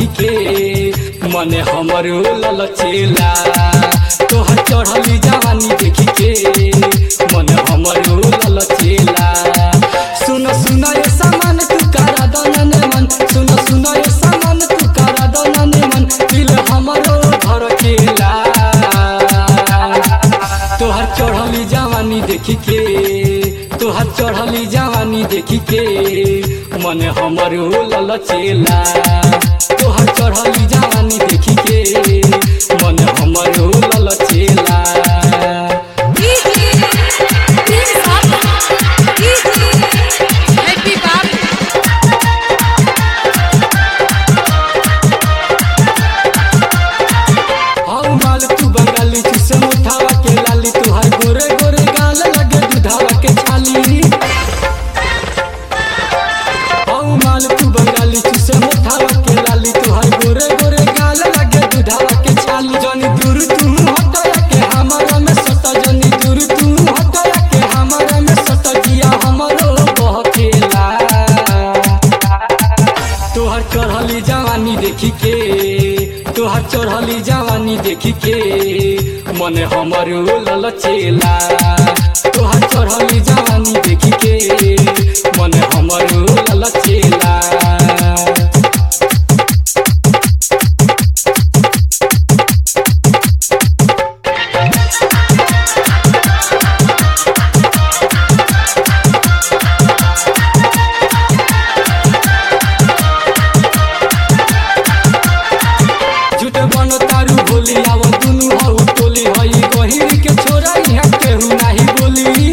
के मन हमरो ललचेला तोहर चढ़ली जवानी देखी के मन हमरो ललचेला सुन सुन ये सामान तू करा दनन मन सुन सुन ये सामान तू करा दनन मन दिल हमरो घर केला तोहर चढ़ली जवानी देखी के तोहर चढ़ली जवानी देखी के मन हमरो ललचेला तोहर चढ़ली जवानी देखी के मन हमरो ललचेला Happy Barbie. हाउ माल तू बंगाली चुसे मुठावा के लाली तुहार गोरे गोरे गाल लगे दुधावा के छाली हाउ माल तू बंगाली चुसे मुठावा के लाली तुहार गोरे गोरे गाल लगे दुधावा के छाली जनी दूर तू हटया के हमारा में सता जनी दूर तू हटया के हमारा में सता जिया हमरो बहकेला तोहर चढ़ली जवानी देखी के तोहर चढ़ली जवानी देखी के मन हमरो ललचेला तोहर चढ़ली जवानी देखी के मन हमरो ललचेला झूठ बनो तारू बोली आव दुनु हौ टोली हई गहिर के छोरा यहाँ केहू नाही बोली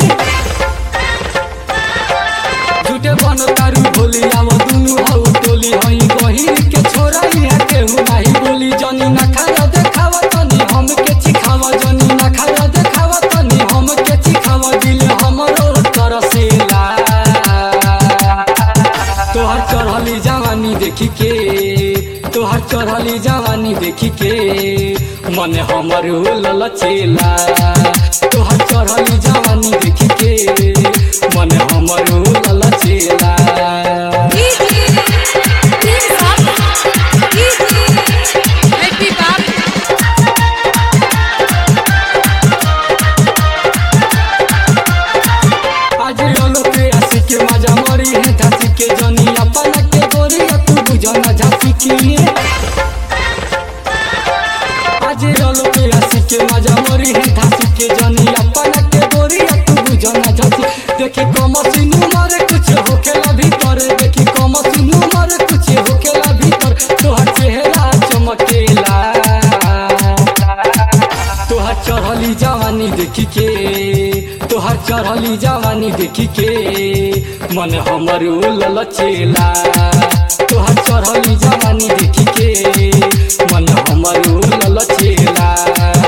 झूठे बनो तारू बोली आव दुनु हौ टोली हई गहिर के छोरा यहाँ केहू नाही बोली जनी ना खारा देखावा तनी हम के चिखावा जनी ना खारा देखावा तनी हम के चिखावा दिल हमरो तरसेला तोहर चढ़ली जवानी देखी के तोहर चढ़ली जवानी देखी के मन हमरो ललचेला तोहर चढ़ली जवानी देखी के मन हमरो ललचेला Happy Barbie. आज रलो पे आसी के मजा मरी है झांसी के जनी अपन के गोरी तू बुझना झांसी की आज रलो पे आसी के मजा मरी है झांसी के जनी अपन के गोरी तू बुझना झांसी देखी कमसिनु मारे कुछ होखेला भीतर देखी कमसिनु मारे कुछ होखेला भीतर तोहर चेहरा चमकेला तोहर चढ़ली जवानी देखी के तोहर चढ़ली जवानी देखी के मन हमरो ललचेला तोहर चढ़ली जवानी देखी के मन हमरो ललचेला